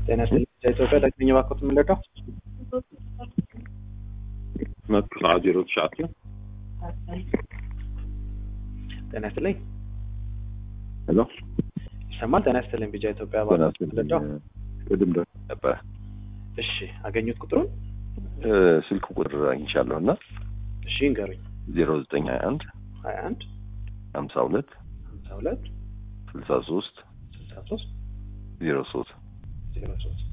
ጤና ይስጥልኝ ኢትዮጵያ ዳግመኛ ባኮት የምንለቀው መጡ ዜሮ ተሻት ጤና ይስጥልኝ ሄሎ ይሰማል። ጤና ይስጥልኝ ቢጃ ኢትዮጵያ ባኮት የምንለቀው ቅድም ደውዬ ነበረ እሺ፣ አገኙት ቁጥሩን? ስልክ ቁጥር አግኝቻለሁ እና እሺ እንገሩኝ። ዜሮ ዘጠኝ ሀያ አንድ ሀያ አንድ ሀምሳ ሁለት ሀምሳ ሁለት ስልሳ ሶስት ስልሳ ሶስት ዜሮ ሶስት ዜሮ ሶስት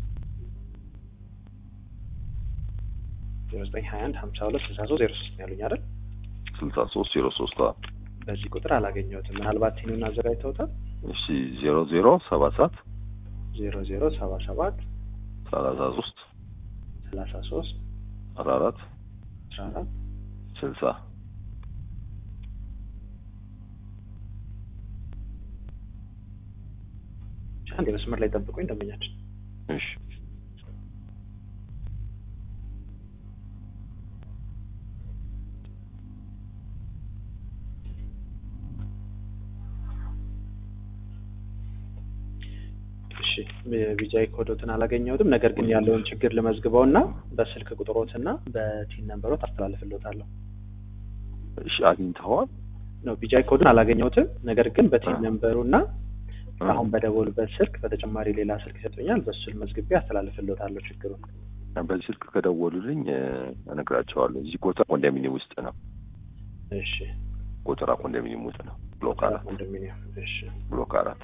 ዜሮ ዘጠኝ ሀያ አንድ ሀምሳ ሁለት ስልሳ ሶስት ዜሮ ሶስት ነው ያሉኝ አይደል? ስልሳ ሶስት ዜሮ ሶስት በዚህ ቁጥር አላገኘሁትም። ምናልባት ቲኑን አዘጋጅተውታል። እሺ ዜሮ ዜሮ ሰባ ሰባት ዜሮ ዜሮ ሰባ ሰባት ሰላሳ ሶስት ሰላሳ ሶስት አስራ አራት አስራ አራት ስልሳ አንድ የመስመር ላይ ጠብቁኝ ደንበኛችን እሺ እሺ ቢጃይ ኮዶትን አላገኘሁትም። ነገር ግን ያለውን ችግር ልመዝግበው እና በስልክ ቁጥሮትና በቲን ነንበሮት አስተላልፍልዎታለሁ። እሺ አግኝተኸዋል? ነው ቢጃይ ኮዱን አላገኘሁትም። ነገር ግን በቲን ነንበሩ እና አሁን በደወሉበት ስልክ በተጨማሪ ሌላ ስልክ ይሰጡኛል። በሱ መዝግቤ አስተላልፍልዎታለሁ ችግሩን። በዚህ ስልክ ከደወሉልኝ እነግራቸዋለሁ። እዚህ ጎተራ ኮንዶሚኒየም ውስጥ ነው። እሺ ጎተራ ኮንዶሚኒየም ውስጥ ነው። ብሎክ አራት ኮንዶሚኒየም። እሺ ብሎክ አራት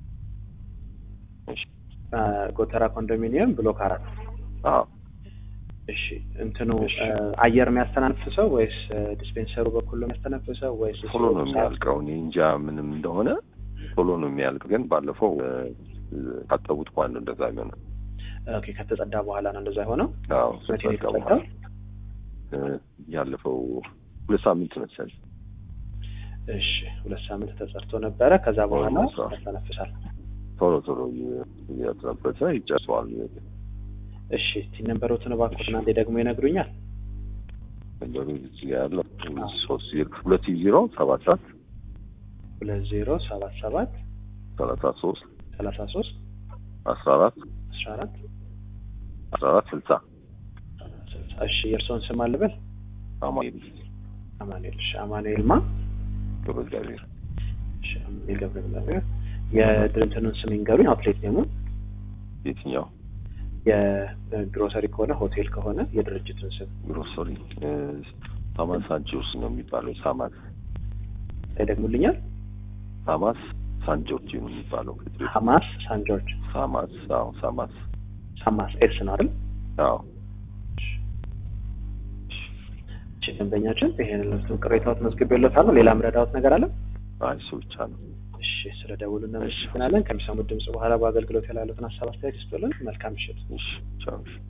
እሺ አ፣ ጎተራ ኮንዶሚኒየም ብሎክ አራት አዎ እሺ እንትኑ እሺ። አ፣ አየር የሚያስተናፍሰው ወይስ አ፣ ዲስፔንሰሩ በኩል ነው የሚያስተነፍሰው ወይስ ቶሎ ነው የሚያልቀው። እኔ እንጃ ምንም እንደሆነ ቶሎ ነው የሚያልቅ። ግን ባለፈው እ፣ ካጠቡት በኋላ ነው እንደዛ የሚሆነው። ኦኬ ከተጸዳ በኋላ ነው እንደዛ የሆነው። አዎ መቼ ነው ከጸዳ የተጸዳው? በኋላ እ፣ ያለፈው ሁለት ሳምንት መሰለኝ። እሺ ሁለት ሳምንት ተጸድቶ ነበረ። ከዛ በኋላ ሁለት ሳምንት። ያስተነፍሳል። ቶሎ ቶሎ እያጠበሰ ይጨርሰዋል። እሺ ቲን ነንበሮትን እባክዎትን አንዴ ደግሞ ይነግሩኛል። ነገሩ እዚህ ጋር ያለው ሶስት ዜሮ ሁለት ዜሮ ሰባት ሰባት ሁለት ዜሮ ሰባት ሰባት ሰላሳ ሶስት ሰላሳ ሶስት አስራ አራት አስራ አራት አስራ አራት ስልሳ ስልሳ እሺ የእርስዎን ስም አልበል? አማኑኤል አማኑኤል። እሺ አማኑኤል ማ? ገብረ እግዚአብሔር እሺ አማኑኤል ገብረ እግዚአብሔር። የድርጅቱን ስም ይንገሩኝ። አውትሌት ኔሙን የትኛው የግሮሰሪ ከሆነ ሆቴል ከሆነ የድርጅቱን ስም ግሮሰሪ እ፣ ሳማስ ሳንጆርስ ነው የሚባለው። ሳማስ ይደግሙልኛል። ሳማስ ሳንጆርጅ ነው የሚባለው። ሀማስ ሳን ጆርጅ ሳማስ አዎ ሳማስ ሀማስ ኤስ ነው አይደል? አዎ እሺ ደንበኛችን ይሄን ለሱ ቅሬታዎት መዝግቤልዎታለሁ። ሌላ ምረዳዎት ነገር አለ? አይ እሱ ብቻ ነው። እሺ ስለ ደውሉ እናመሰግናለን። ከሚሰሙት ድምጽ በኋላ በአገልግሎት ያላሉትን ሀሳብ አስተያየት ይስጡልን። መልካም ምሽት። እሺ ቻው እሺ